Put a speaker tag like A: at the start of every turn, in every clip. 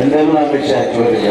A: እንደምን አመሻችሁ ልጃ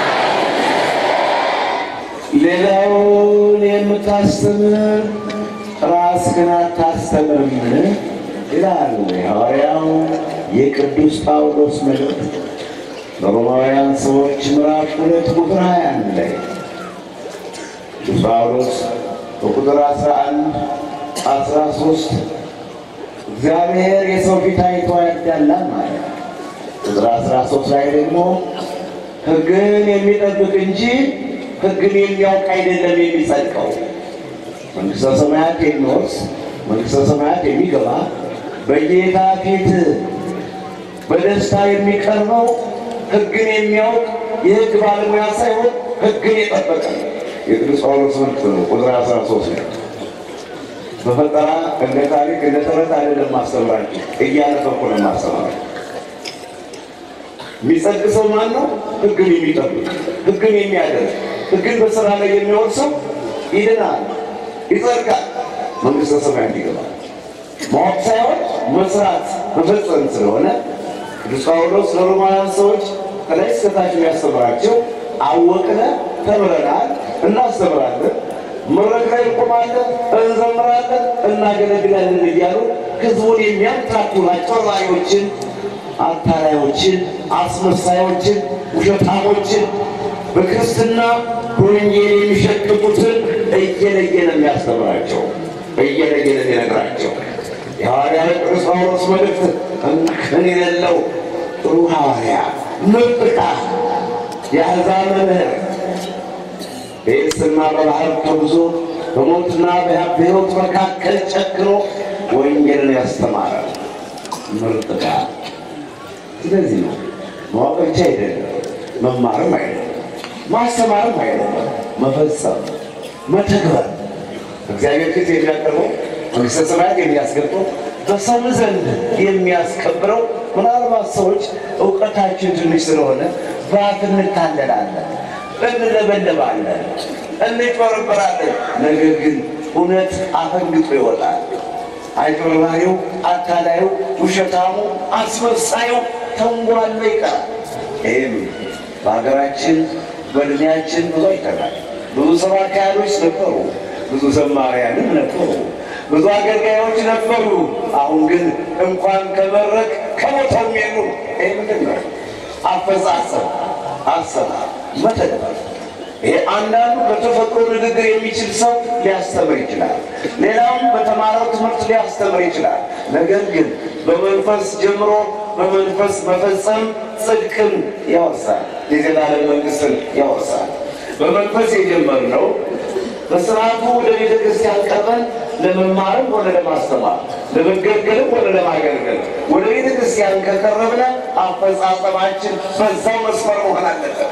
A: ሌላውን የምታስተምር ራስህን አታስተምርምን? ይላል ሐዋርያው የቅዱስ ጳውሎስ መልእክት በሮማውያን ሰዎች ምዕራፍ ሁለት ቁጥር ሀያ አንድ ላይ ቅዱስ ጳውሎስ በቁጥር አስራ አንድ አስራ ሶስት እግዚአብሔር የሰው ፊት አይቶ ያዳላል ማለት ቁጥር አስራ ሶስት ላይ ደግሞ ሕግን የሚጠብቅ እንጂ ሕግን የሚያውቅ አይደለም የሚጸድቀው። መንግሥተ ሰማያት የሚወርስ መንግሥተ ሰማያት የሚገባ በጌታ ፊት በደስታ የሚቀርበው ሕግን የሚያውቅ የሕግ ባለሙያ ሳይሆን ሕግን የጠበቀ የቅዱስ ጳውሎስ መልእክት ነው። ቁጥር አስራ ሶስት ላይ በፈጠራ እንደ ታሪክ እንደ ተረት አይደለም ማስተምራቸው እያነበብኩ ነው ማስተምራቸው። የሚጸድቅ ሰው ማን ነው? ሕግን የሚጠብቅ ሕግን የሚያደርግ ሕግን በስራ ላይ የሚወር ሰው ይድናል፣ ይጸድቃል፣ መንግሥተ ሰማያት ይገባል። ማወቅ ሳይሆን መስራት መፈጸም ስለሆነ ቅዱስ ጳውሎስ ለሮማውያን ሰዎች ከላይ እስከታች የሚያስተምራቸው አወቅነ፣ ተምረናል፣ እናስተምራለን፣ መድረክ ላይ እንቆማለን፣ እንዘምራለን፣ እናገለግላለን እያሉ ህዝቡን የሚያምታቱ አጭበርባሪዎችን፣ አታላዮችን፣ አስመሳዮችን፣ ውሸታሞችን በክርስትና በወንጌል የሚሸቅጡትን እየለየ ነው የሚያስተምራቸው፣ እየለየ ነው የሚነግራቸው። የሐዋርያ ቅዱስ ጳውሎስ መልእክት እንከን የሌለው ጥሩ ሐዋርያ ምርጥ ዕቃ የአሕዛብ መምህር በየብስና በባህር ተጉዞ በሞትና በሕይወት መካከል ጨክኖ ወንጌልን ያስተማረ ምርጥ ዕቃ። ስለዚህ ነው ማወቅ ብቻ አይደለም፣ መማርም አይደለም፣ ማስተማርም አይደለም፣ መፈጸም መተግበር እግዚአብሔር ፊት የሚያቀርበው መንግሥተ ሰማያት የሚያስገባው በሰው ዘንድ የሚያስከብረው ምናልባት ሰዎች እውቀታችን ትንሽ ስለሆነ በአፍ እንታለላለን፣ እንለበለባለን፣ እንጭበረበራለን። ነገር ግን እውነት አፈንግጦ ይወጣል። አጭበርባሪው፣ አታላዩ፣ ውሸታሙ፣ አስመሳዩ ተንጓሎ ይቀራል። ይህም በሀገራችን በእድሜያችን ብዙ አይተናል። ብዙ ሰባኪያኖች ነበሩ፣ ብዙ ዘማሪያንም ነበሩ፣ ብዙ አገልጋዮች ነበሩ። አሁን ግን እንኳን ከመድረክ ከቦታው የሉ። ይህ ምንድን ነው? አፈጻጸም፣ አሰራር፣ መተግበር። ይሄ አንዳንዱ በተፈጥሮ ንግግር የሚችል ሰው ሊያስተምር ይችላል። ሌላውም በተማረው ትምህርት ሊያስተምር ይችላል። ነገር ግን በመንፈስ ጀምሮ በመንፈስ መፈጸም ጽድቅን ያወርሳል፣ የዘላለም መንግሥትን ያወርሳል። በመንፈስ የጀመርነው በስርዓቱ ወደ ቤተ ክርስቲያን ቀርበን ለመማርም ሆነ ለማስተማር ለመገልገልም ሆነ ለማገልገል ወደ ቤተ ክርስቲያን ከቀረብነ አፈጻጸማችን በዛው መስመር መሆን አለበት።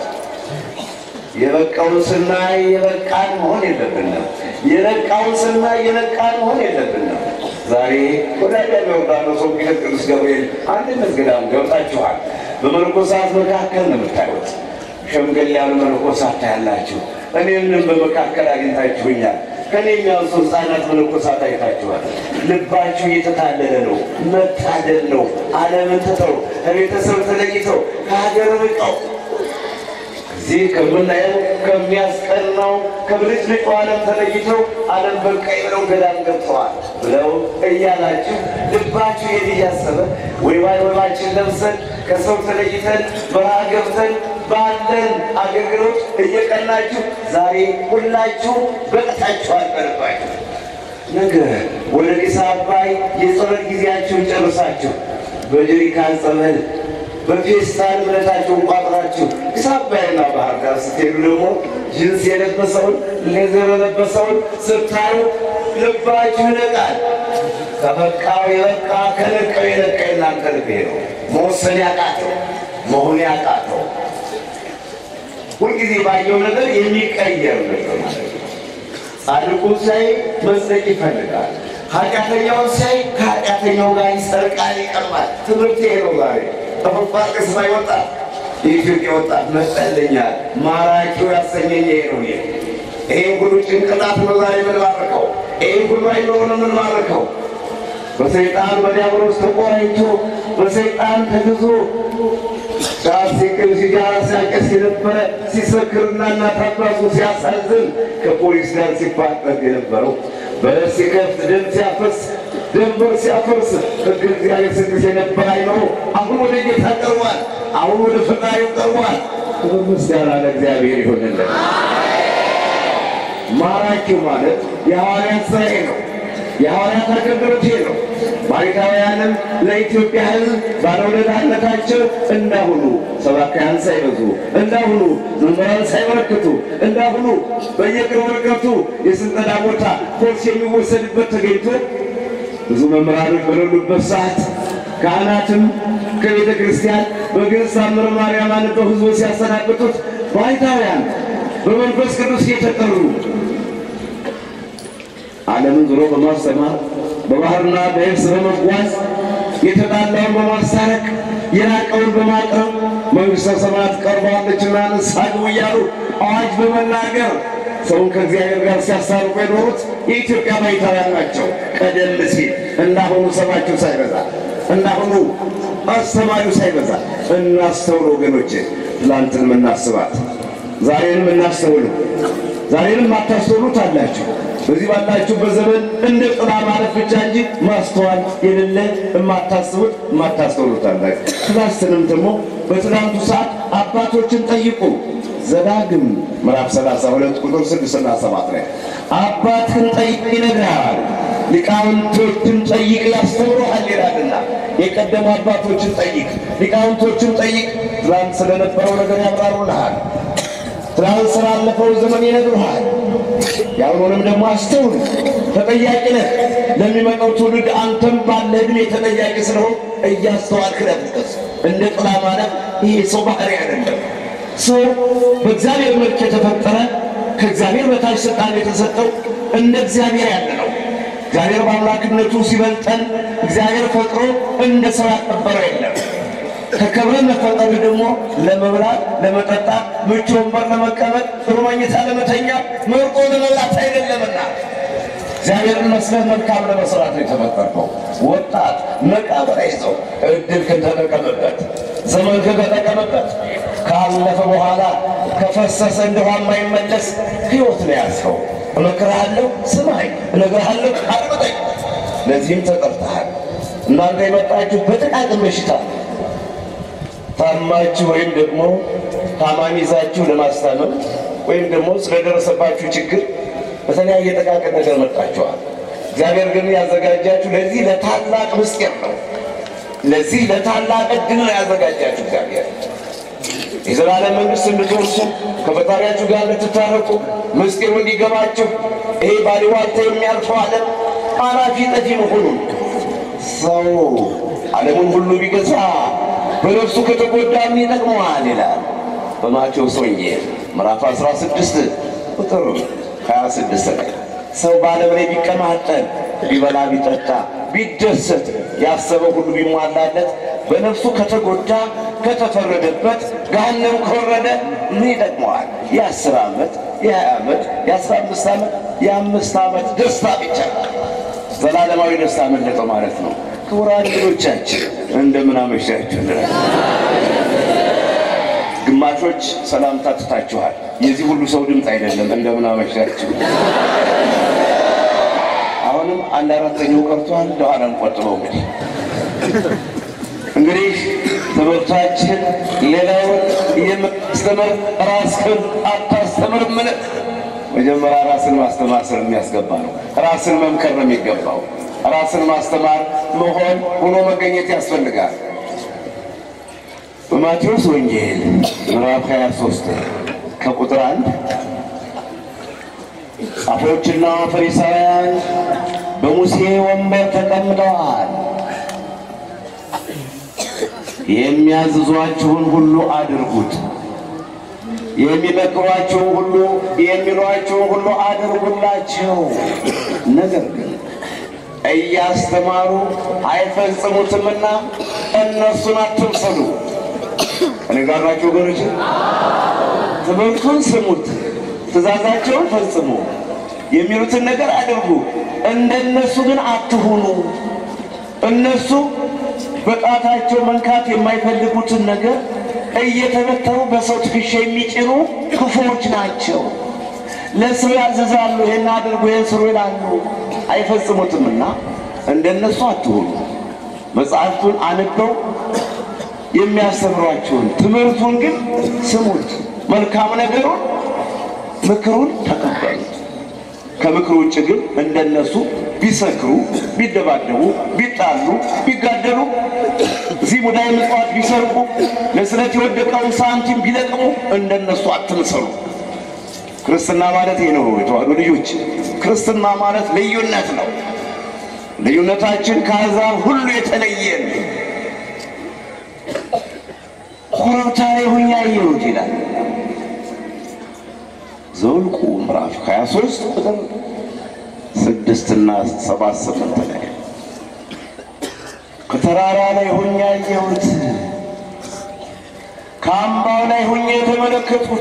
A: የበቃውን ስናይ የበቃን መሆን የለብንም። የነቃውን ስናይ የነቃን መሆን የለብንም። ዛሬ ወደ አዳሚ ዮርዳኖስ ወንጌል ቅዱስ ገብርኤል አንድነት ገዳም ገብታችኋል። በመነኮሳት መካከል ነው የምታዩት። ሸምገል ያሉ መነኮሳት ታያላችሁ። እኔንም በመካከል አግኝታችሁኛል። ከኔ የሚያንሱ ሕፃናት መነኮሳት አይታችኋል። ልባችሁ እየተታለለ ነው። መታደል ነው። ዓለምን ትተው ከቤተሰብ ተለይተው ከሀገር ርቀው እዚህ ከምናየው ከሚያስቀናው ከብልጭልጩ ዓለም ተለይተው ዓለም በቃኝ ብለው ገዳም ገብተዋል ብለው እያላችሁ ልባችሁ የት እያሰበ ወይባይ ወይባችን ለብሰን ከሰው ተለይተን በረሃ ገብተን ባለን አገልግሎት እየቀናችሁ ዛሬ ሁላችሁ በቅታችኋል። በልባችሁ ነገ ወደ ጢስ አባይ የጸበል ጊዜያችሁን ጨርሳችሁ በጀሪካን ጸበል በፌስታል እምነታቸውን ቋጥራችሁ ጢስ አባይና ባህር ዳር ስትሄዱ ደግሞ ጅንስ የለበሰውን ሌዘር የለበሰውን ስታዩ ልባችሁ ይነቃል። ከበቃው የበቃ ከነቀው የነቃ የናንተ ልብ ነው። መወሰን ያቃተው መሆን ያቃተው ሁልጊዜ ባየው ነገር የሚቀየር ነገር ማለት ነው። ጻድቁን ሲያይ መጽደቅ ይፈልጋል። ኃጢአተኛውን ሲያይ ከኃጢአተኛው ጋር ይሰርቃል፣ ይቀርባል። ትምህርት ይሄ ነው ዛሬ ተፈፋቅ ሰማይ ወጣት የኢትዮጵያ ወጣት መጸለኛል ማራኪው ያሰኘኝ ይሄ ነው። ይሄ ይሄን ሁሉ ጭንቅላት ነው ዛሬ የምንባርከው። ይሄን ሁሉ አይኖርን የምንባርከው በሰይጣን በዲያብሎስ ተቆራኝቶ በሰይጣን ተግዞ ጫት ሲቅም ሲጋራ ሲያጨስ የነበረ ሲሰክርና እናት አባቱ ሲያሳዝን ከፖሊስ ጋር ሲፋጠጥ የነበረው በለስ ሲከፍት ደም ሲያፈስ ደንበር ሲያፈርስ ሕግ እግዚአብሔር ስድስ የነበረ አይኖሮ አሁን ወደ ጌታ ቀርቧል። አሁን ወደ ፈጣሪው ቀርቧል። ክብር ምስጋና ለእግዚአብሔር ይሆንልን። ማራኪው ማለት የሐዋርያት ሥራዬ ነው። የሐዋርያት አገልግሎቴ ነው። ባሪካውያንም ለኢትዮጵያ ሕዝብ ባለውለታነታቸው እንዳሁኑ ሰባካያን ሳይበዙ እንዳሁኑ መምህራን ሳይበረክቱ እንዳሁኑ በየቅርብ ርቀቱ የስልጠና ቦታ ኮርስ የሚወሰድበት ተገኝቶ ብዙ መምህራኖች በሌሉበት ሰዓት ካህናትም ከቤተ ክርስቲያን በግዕዝ ታምረ ማርያም አንበው ሕዝቡ ሲያሰናብቱት ባሪካውያን በመንፈስ ቅዱስ የተጠሩ ዓለምን ዞሮ በማስተማር በባህርና በየብስ በመጓዝ የተጣላውን በማስታረቅ የራቀውን በማቅረብ መንግሥተ ሰማያት ቀርባለችና ንስሐ ግቡ እያሉ አዋጅ በመናገር ሰውን ከእግዚአብሔር ጋር ሲያስታርቁ የኖሩት የኢትዮጵያ ባይታውያን ናቸው። ቀደም ሲል እንዳሁኑ ሰባቸው ሳይበዛ እንዳሁኑ አስተማሪው ሳይበዛ እናስተውል ወገኖቼ። ትላንትን እናስባት፣ ዛሬንም እናስተውል። ዛሬንም አታስተውሉት አላችሁ። በዚህ ባላችሁበት ዘመን እንደ ጥላ ማለት ብቻ እንጂ ማስተዋል የሌለ የማታስቡት የማታስተውሉት አላችሁ። ትላንትንም ደግሞ በትናንቱ ሰዓት አባቶችን ጠይቁ። ዘዳግም ምዕራፍ 32 ቁጥር 6 እና 7 ላይ አባትህን ጠይቅ ይነግርሃል፣ ሊቃውንቶችን ጠይቅ ያስተምሩሃል ይላልና የቀደሙ አባቶችን ጠይቅ፣ ሊቃውንቶችን ጠይቅ። ትላንት ስለነበረው ነገር ያብራሩልሃል። ትላንት ስላለፈው ዘመን ይነግሩሃል። የአሁኑንም ደግሞ አስተውል፣ ተጠያቂ ነህ። ለሚመጣው ትውልድ አንተም ባለ ዕድሜ ተጠያቂ ስለሆን እያስተዋልክ ነፍስ እንደ ጥላ ማለት ይሄ ሰው ባህሪ አይደለም። ሰው በእግዚአብሔር መልክ የተፈጠረ ከእግዚአብሔር በታች ስልጣን የተሰጠው እንደ እግዚአብሔር ያለ ነው። እግዚአብሔር በአምላክነቱ ሲበልጠን እግዚአብሔር ፈጥሮ እንደ ሰው ያከበረው የለም። ከከብረን መፈጠሩ ደግሞ ለመብላት፣ ለመጠጣት፣ ምቹ ወንበር ለመቀመጥ፣ ጥሩ መኝታ ለመተኛ፣ መርቆ ለመብላት አይደለምና እግዚአብሔርን መስለህ መልካም ለመስራት ነው የተፈጠርከው። ወጣት መቃብር ይዘው እድል ከተጠቀምበት ዘመን ከተጠቀምበት ካለፈ በኋላ ከፈሰሰ እንደ ውሃ የማይመለስ ሕይወት ነው ያዝከው። እመክርሃለሁ፣ ስማኝ፣ እነግርሃለሁ፣ አድምጠኝ። ለዚህም ተጠርተሃል። እናንተ የመጣችሁ በጥቃቅን በሽታ ታማችሁ ወይም ደግሞ ታማሚ ይዛችሁ ለማስታመም ወይም ደግሞ ስለደረሰባችሁ ችግር በተለያየ ጥቃቅን ነገር መጣችኋል። እግዚአብሔር ግን ያዘጋጃችሁ ለዚህ ለታላቅ ምስጢር ነው። ለዚህ ለታላቅ ዕድል ነው ያዘጋጃችሁ እግዚአብሔር የዘላለም መንግሥት እንድትወርሱ ከፈጣሪያችሁ ጋር እንድትታረቁ ምስጢሩ እንዲገባችሁ ይሄ ባሊዋልታ የሚያልፈው ዓለም አላፊ ጠፊ መሆኑን ሰው ዓለሙን ሁሉ ቢገዛ በነፍሱ ከተጎዳ ምን ይጠቅመዋል? ይላል በማቴዎስ ወንጌል ምዕራፍ 16 ቁጥር 26 ላይ ሰው በዓለም ላይ ቢቀማጠል ቢበላ ቢጠጣ ቢደሰት ያሰበው ሁሉ ቢሟላለት በነፍሱ ከተጎዳ ከተፈረደበት ገሃነም ከወረደ ምን ይጠቅመዋል? የአስር ዓመት የሀያ ዓመት የአስራ አምስት ዓመት የአምስት ዓመት ደስታ ብቻ ዘላለማዊ ደስታ መለጠው ማለት ነው። ክቡራን እንግዶቻችን እንደምን አመሻችሁ እንላለን። ግማሾች ሰላምታ ትታችኋል። የዚህ ሁሉ ሰው ድምፅ አይደለም። እንደምን አመሻችሁ። አሁንም አንድ አራተኛው ቀርቷል። ለኋላ እንቆጥበው እንግዲህ እንግዲህ ትምህርታችን ሌላውን የምታስተምር ራስህን አታስተምርምን? መጀመሪያ ራስን ማስተማር ስለሚያስገባ ነው። ራስን መምከር ነው የሚገባው። ራስን ማስተማር መሆን ሆኖ መገኘት ያስፈልጋል። በማቴዎስ ወንጌል ምዕራፍ 23 ከቁጥር አንድ ጻፎችና ፈሪሳውያን በሙሴ ወንበር ተቀምጠዋል። የሚያዝዟችሁን ሁሉ አድርጉት፣ የሚመክሯችሁን ሁሉ የሚሏችሁን ሁሉ አድርጉላቸው። ነገር ግን እያስተማሩ አይፈጽሙትምና እነሱን አትምሰሉ። እኔ ጋር ናችሁ ወገኖች? ትምህርቱን ስሙት፣ ትእዛዛቸውን ፈጽሙ፣ የሚሉትን ነገር አድርጉ። እንደነሱ ግን አትሁኑ። እነሱ በጣታቸው መንካት የማይፈልጉትን ነገር እየተበተሩ በሰው ትከሻ የሚጭኑ ክፉዎች ናቸው። ለሰው ያዘዛሉ፣ ይህን አድርጉ፣ ይህን ስሩ ይላሉ፣ አይፈጽሙትምና እንደነሱ አትሆኑ። መጽሐፍቱን አንበው የሚያስተምሯችሁን ትምህርቱን ግን ስሙት። መልካም ነገሩን ምክሩን ተቀበሉት። ከምክሩ ውጭ ግን እንደነሱ ቢሰክሩ፣ ቢደባደቡ፣ ቢጣሉ፣ ቢጋደሉ፣ እዚህ ሙዳየ ምጽዋት ቢሰርቁ፣ ለስለት የወደቀውን ሳንቲም ቢለቅሙ እንደነሱ አትምሰሉ። ክርስትና ማለት ይህ ነው። የተዋሕዶ ልጆች ክርስትና ማለት ልዩነት ነው። ልዩነታችን ከአሕዛብ ሁሉ የተለየ ነው። ኮረብታ ላይ ሆኜ አየሁት ይላል ዘኍልቍ ምዕራፍ 23 ቁጥር ስድስትና ሰባት ስምንት ላይ ከተራራ ላይ ሆኜ አየሁት፣ ከአምባው ላይ ሆኜ የተመለከቱት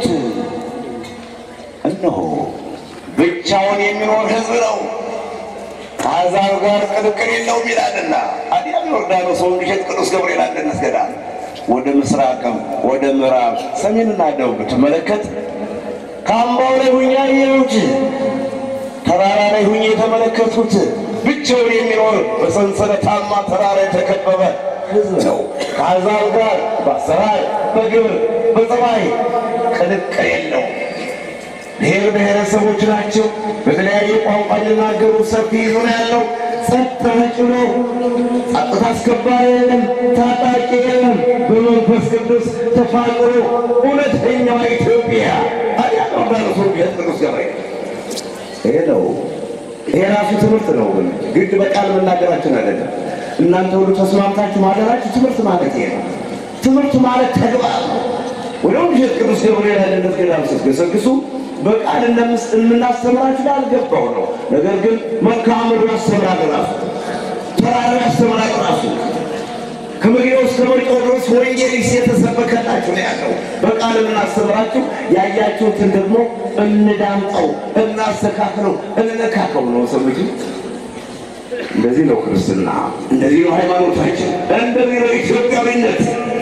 A: እነሆ ብቻውን የሚኖር ሕዝብ ነው፣ ከአሕዛብ ጋር ቅልቅል የለውም ይላልና። አዲያም ዮርዳኖስ ወንግሸት ቅዱስ ገብርኤል አንድነት ገዳም ወደ ምስራቅም ወደ ምዕራብ ሰሜንና ደቡብ ብትመለከት ከአምባው ላይ ሁኜ አየሁት፣ ተራራ ላይ ሁኜ የተመለከቱት ብቻውን የሚኖር በሰንሰለታማ ተራራ የተከበበ ሕዝብ ነው። ከአሕዛብ ጋር በአሰራር በግብር በጸባይ ቅልቅል የለውም። ብሔር ብሔረሰቦች ናቸው። በተለያየ ቋንቋ የሚናገሩ ሰፊ ዞን ያለው ጸጥ ረጭ ነው። ጸጥታ አስከባሪ የለም፣ ታጣቂ የለም። በመንፈስ ቅዱስ ተፋቅሮ እውነተኛዋ ኢትዮጵያ አዲያ ዮርዳኖስ ወንጌል ቅዱስ ገብርኤል ይሄ ነው። ይሄ ራሱ ትምህርት ነው። ግን ግድ በቃል መናገራችን አይደለም። እናንተ ሁሉ ተስማምታችሁ ማደራችሁ ትምህርት ማለት ይሄ ነው። ትምህርት ማለት ተግባር ነው። ወደ ወንጌል ቅዱስ ገብርኤል አንድነት ገዳም ስትገሰግሱ በቃል የምናስተምራችሁ ላልገባው ነው። ነገር ግን መልክዓ ምድሩ ያስተምራል ራሱ፣ ተራራው ያስተምራል ራሱ። ከመግቢያው እስከ መውጫው ድረስ ወንጌል የተሰበከላችሁ ነው ያለው። በቃል የምናስተምራችሁ ያያችሁትን ደግሞ እንዳምጠው፣ እናስተካክለው፣ እንነካከው ነው ሰዎች። እንደዚህ ነው ክርስትና፣ እንደዚህ ነው ሃይማኖታችን፣ እንደዚህ ነው ኢትዮጵያዊነት።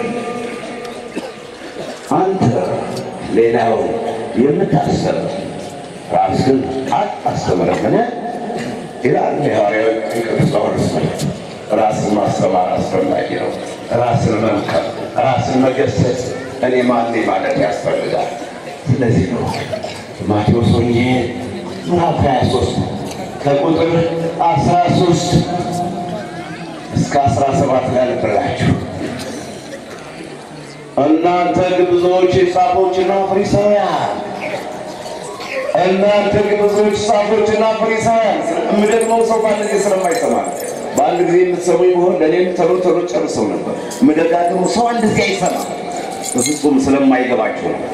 A: አንተ ሌላው የምታስተምር ራስህን አታስተምርምን? ይላል የሐዋርያው ቅዱስ ጳውሎስ መልእክት። ራስን ማስተማር አስፈላጊ ነው። ራስን መምከር፣ ራስን መገሰጽ እኔ ማን ማለት ያስፈልጋል። ስለዚህ ነው ማቴዎስ ወንጌል ምዕራፍ 23 ከቁጥር 13 እስከ 17 ላይ ነበራችሁ እናንተ ግብዞች ጻፎችና ፈሪሳውያን እናንተ ግብዞች ጻፎችና ፈሪሳውያን። የምደግመው ሰው በአንድ ጊዜ ስለማይሰማ በአንድ ጊዜ የምትሰሙኝ ቢሆን ለእኔም ተሎ ተሎ ጨርሰው ነበር። የምደጋግመው ሰው አንድ ጊዜ አይሰማ በፍጹም ስለማይገባቸው ነው።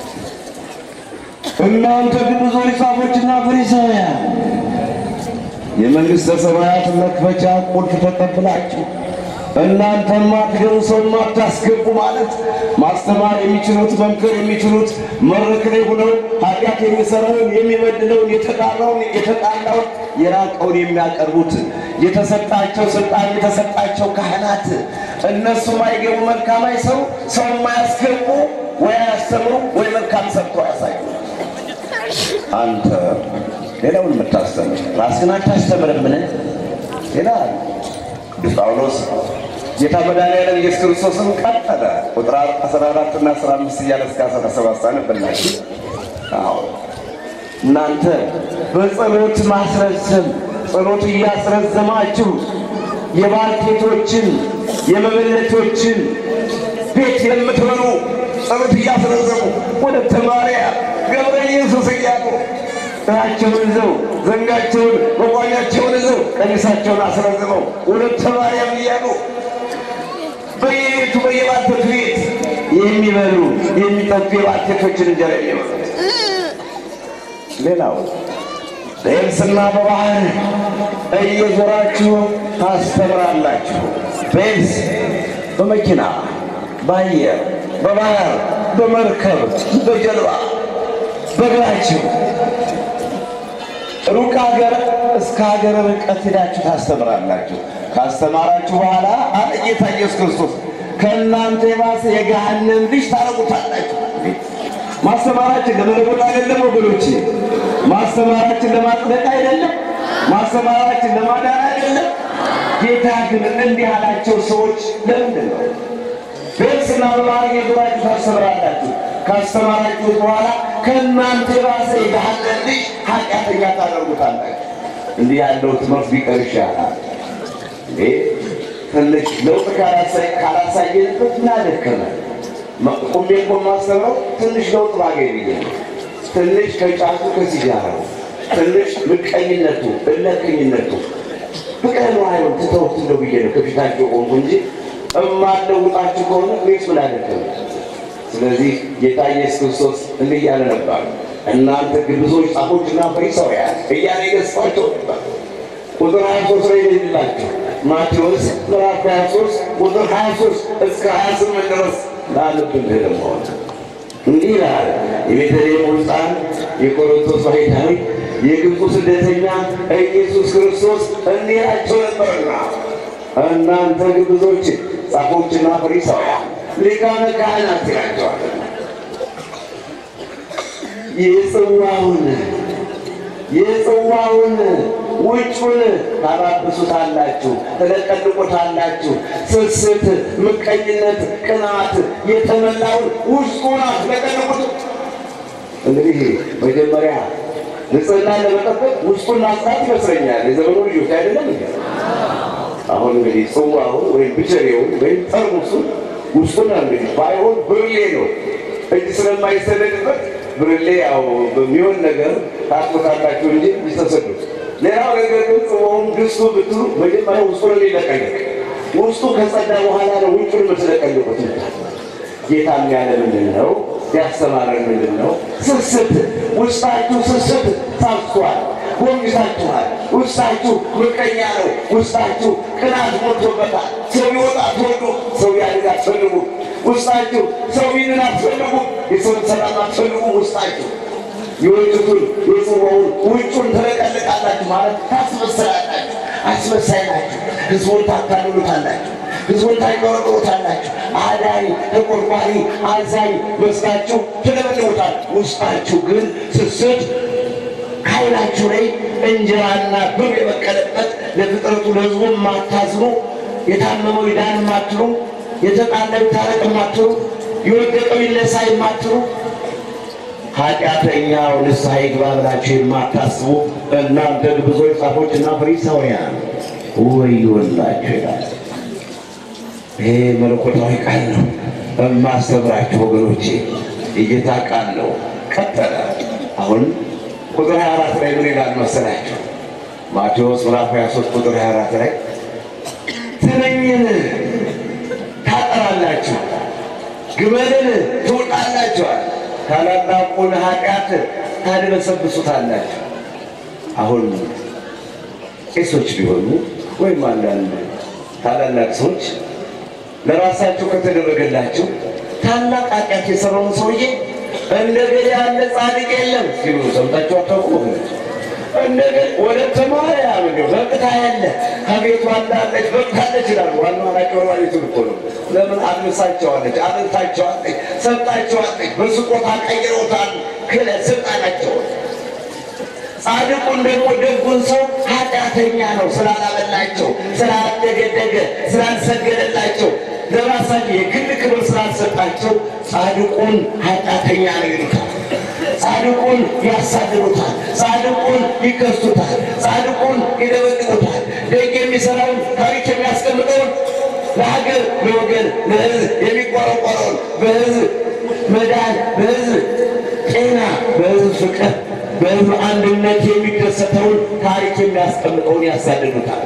A: እናንተ ግብዞች ጻፎችና ፈሪሳውያን የመንግሥተ ሰማያት መክፈቻ ቁልፍ ተቀብላችሁ እናንተ ማትገቡ ሰው ማታስገቡ ማለት ማስተማር የሚችሉት መምከር የሚችሉት መድረክ ላይ ሆነው ኃጢአት የሚሰራውን የሚበድለውን የተጣራውን የተጣላውን የራቀውን የሚያቀርቡት የተሰጣቸው ስልጣን የተሰጣቸው ካህናት እነሱ ማይገቡ መልካም አይሰሩ ሰው የማያስገቡ ወይ አያስተምሩ ወይ መልካም ሰርቶ ያሳዩ። አንተ ሌላውን የምታስተምር ራስህን አታስተምርምን? ይላል ቅዱስ ጳውሎስ ጌታ መድኃኒዓለም ኢየሱስ ክርስቶስን ቀጠለ። ቁጥር 14 እና 15 እያለ እስከ 17 አነብላችሁ። አዎ እናንተ በጸሎት ማስረዘም ጸሎት እያስረዘማችሁ የባልቴቶችን የመበለቶችን ቤት የምትበሉ ጸሎት እያስረዘሙ ወደ ተማሪያ ገብረ ኢየሱስ እያሉ ጥራቸውን ይዘው ዘንጋቸውን መቋሚያቸውን ይዘው ቀሚሳቸውን አስረዝመው ወደ ተማሪያም እያሉ በየቤቱ በየባልቴቱ ቤት የሚበሉ የሚጠጡ የባልቴቶችን እንጀራ የሚበሉ ሌላው በየብስና በባህር እየዞራችሁ ታስተምራላችሁ። በየብስ በመኪና በአየር በባህር በመርከብ በጀልባ በእግራችሁ ሩቅ ሀገር እስከ ሀገር ርቀት ሄዳችሁ ታስተምራላችሁ። ካስተማራችሁ በኋላ አለ ጌታ ኢየሱስ ክርስቶስ ከእናንተ የባሰ የገሃነም ልጅ ታረጉታላችሁ። ማስተማራችን ለመለወጥ አይደለም ወገኖቼ፣ ማስተማራችን ለማጽደቅ አይደለም፣ ማስተማራችን ለማዳን አይደለም። ጌታ ግን እንዲህ ያላቸው ሰዎች ለምንድን ነው በስና በማድረግ የዞራችሁ ታስተምራላችሁ? ካስተማራችሁት በኋላ ከእናንተ የባሰ የገሃነም ልጅ ኃጢአተኛ ታደርጉታላችሁ። እንዲህ ያለው ትምህርት ቢቀር ይሻላል። እንዴ ትንሽ ለውጥ ካላሳየንበት ምናደከመ ቁሜ እኮ የማስተምረው ትንሽ ለውጥ ባገኝ ብዬ ነው። ትንሽ ከጫቱ ከሲጋራው፣ ትንሽ ምቀኝነቱ፣ እለከኝነቱ ፍቅረ አይሆን ትተውት እንደው ብዬ ነው ከፊታቸው ቆንኩ እንጂ እማለውጣችሁ ከሆነ ቤት ምን አደከመ? ስለዚህ ጌታ ኢየሱስ ክርስቶስ እንዲህ እያለ ነበር፣ እናንተ ግብዞች ጻፎችና ፈሪሳውያን እያለ ይገሥጻቸው ነበር። ቁጥር 23 ላይ ይላቸው ማቴዎስ ምዕራፍ 23 ቁጥር 23 እስከ 28 ድረስ ላለብን ደግሞ እንዲህ ይላል። የቤተልሔም ሕፃን የቆሮንቶስ ባሕታዊ የግብፁ ስደተኛ ኢየሱስ ክርስቶስ እንዲህ ይላቸው ነበርና እናንተ ግብዞች ጻፎችና ፈሪሳውያን ሊቃነ ካህናት ይላቸዋል የጽዋውን የጽዋውን ውጩን ታባብሱታላችሁ፣ ትለቀልቁታላችሁ። ስስት፣ ምቀኝነት፣ ቅናት የተመላውን ውስጡን አትለቀልቁት። እንግዲህ መጀመሪያ ንጽህና ለመጠበቅ ውስጡን ማጽዳት ይመስለኛል። የዘመኑ ልጆች አይደለም እንዴ? አሁን እንግዲህ ጽዋውን ወይም ብቸሬውን ወይም ጠርሙሱን ውስጡን እንግዲህ ባይሆን ብርሌ ነው እጅ ስለማይሰደድበት ብርሌ ያው በሚሆን ነገር ታጥቦታላችሁ እንጂ ይስተሰዱት። ሌላው ነገር ግን ጽዋውን ድስቱ ብትሉ መጀመሪያ ውስጡን ሊለቀልቅ ውስጡ ከጸዳ በኋላ ነው ውጩን የምትለቀልቁት። ጌታም ያለ ምንድን ነው ያስተማረን ምንድን ነው? ስስት ውስጣችሁ ስስት ታፍቷል፣ ወንጅታችኋል። ውስጣችሁ ምቀኛ ነው። ውስጣችሁ ቅናት ሞልቶበታል። ሰው ይወጣ አትወዱ፣ ሰው ያድግ አትፈልጉ። ውስጣችሁ ሰው ይድን አትፈልጉ፣ የሰውን ሰላም አትፈልጉ። ውስጣችሁ የወጭቱን የጽዋውን ውጩን ትለቀልቃላችሁ ማለት ታስመስላላችሁ። አስመሳይ ናችሁ። ህዝቡን ታታልሉታላችሁ። ህዝቡን ታይቆረቆሩታላችሁ። አዳኝ ተቆርቋሪ፣ አዛኝ መስላችሁ ትለበልቡታል። ውስጣችሁ ግን ስስት ከዓይናችሁ ላይ እንጀራና ብር የበቀለበት ለፍጥረቱ ለህዝቡ የማታዝኑ የታመመው ይዳን የማትሉ የተጣለው ይታረቅ የማትሉ የወደቀው ይነሳ የማትሉ ኃጢአተኛው ንስሐ ይግባ ብላችሁ የማታስቡ እናንተ ግብዞች ጻፎችና ፈሪሳውያን ወዮላችሁ ይላል። ይሄ መለኮታዊ ቃል ነው። በማስተምራችሁ ወገኖቼ የጌታ ቃል ነው። ቀጠለ። አሁን ቁጥር 24 ላይ ምን ይላል መሰላችሁ? ማቴዎስ ምዕራፍ 23 ቁጥር 24 ላይ ትንኝን ታጠራላችሁ፣ ግመልን ትውጣላችኋል፣ ታላላቁን ኃጢአት ታድበሰብሱታላችሁ። አሁን ቄሶች ቢሆኑ ወይም አንዳንድ ታላላቅ ሰዎች ለራሳቸው ከተደረገላቸው ታላቅ ኃጢአት የሰራውን ሰውዬ እንደገና ያለ ጻድቅ የለም ሲሉ ሰምታችሁ አታውቁም? እንደገና ወለተ ማርያም እንደው በቅታ ያለ ከቤቷ እንዳለች በቅታለች ይላሉ። ዋናው ናቸው ባሪቱን እኮ ነው። ለምን አልብሳቸዋለች፣ አብልታቸዋለች፣ ሰጣቸዋለች፣ በስጦታ ቀይረውታል ክለ ስልጣናቸውን ጻድቁን ደግሞ ደጉን ሰው ኃጢአተኛ ነው ስላላበላቸው፣ ስላላደገደገ፣ ስላልሰገደላቸው ለራሳቸው የግል ክብር ስላልሰጣቸው ጻድቁን ኃጢአተኛ ነው ይሉታል። ጻድቁን ያሳድሩታል። ጻድቁን ይከሱታል። ጻድቁን ይደበድቡታል። ደግ የሚሰራውን ታሪክ የሚያስቀምጠውን ለሀገር፣ ለወገን፣ ለሕዝብ የሚቆረቆረውን በሕዝብ መዳን፣ በሕዝብ ጤና፣ በሕዝብ ፍቅር በሕዝብ አንድነት የሚደሰተውን ታሪክ የሚያስቀምጠውን ያሳድዱታል።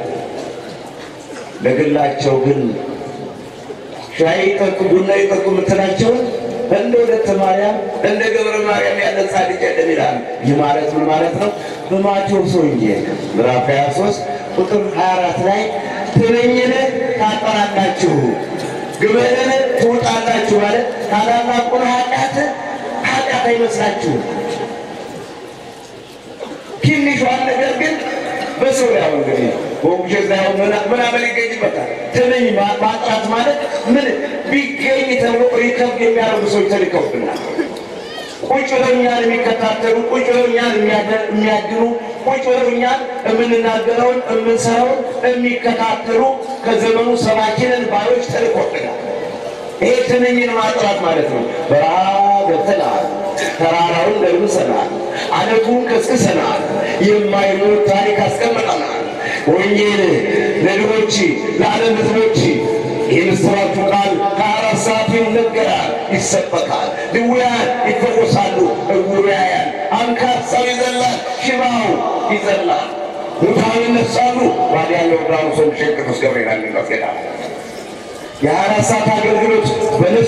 A: ለግላቸው ግን ሻይ ጠጡ፣ ቡና ይጠጡ የምትላቸውን እንደ ወለተ ማርያም እንደ ገብረ ማርያም ያለ ጻድቅ የለም ይላል። ይህ ማለት ምን ማለት ነው? በማቴዎስ ወንጌል ምዕራፍ 23 ቁጥር 24 ላይ ትንኝን ታጠራላችሁ፣ ግመልን ትውጣላችሁ ማለት ታላላቁን ኃጢአት ኃጢአት አይመስላችሁም። ትንሿን ነገር ግን ሰው ያው እንግዲህ ወንጀል ላይ ምናምን ይገኝበታል። ትንኝ ማጥራት ማለት ምን ቢገኝ ተብሎ ሪከርድ የሚያደርጉ ሰዎች ተልከውብናል። ቁጭ ብለው እኛን የሚከታተሉ ቁጭ ብለው እኛን የሚያድኑ ቁጭ ብለው እኛን የምንናገረውን የምንሰራውን የሚከታተሉ ከዘመኑ ሰባኪንን ባዮች ተልኮብናል። ይሄ ትንኝን ማጥራት ማለት ነው። በረሃ ገብተናል፣ ተራራውን ደርምሰናል፣ አለቱን ቀስቅሰናል፣ የማይሞት ታሪክ አስቀምጠናል። ወንጌል ለድሆች ለዓለም ሕዝቦች የምስራቹ ቃል ከአራት ሰዓት ይነገራል፣ ይሰበካል። ድውያን ይፈወሳሉ፣ እውሩ ያያል፣ አንካሳው ይዘላል፣ ሽባው ይዘላል፣ ሙታን ይነሳሉ። ባዲያ ዮርዳኖስ ወንሸ ቅዱስ ገብርኤል አንድነት ገዳም የአራት ሰዓት አገልግሎት በነጻ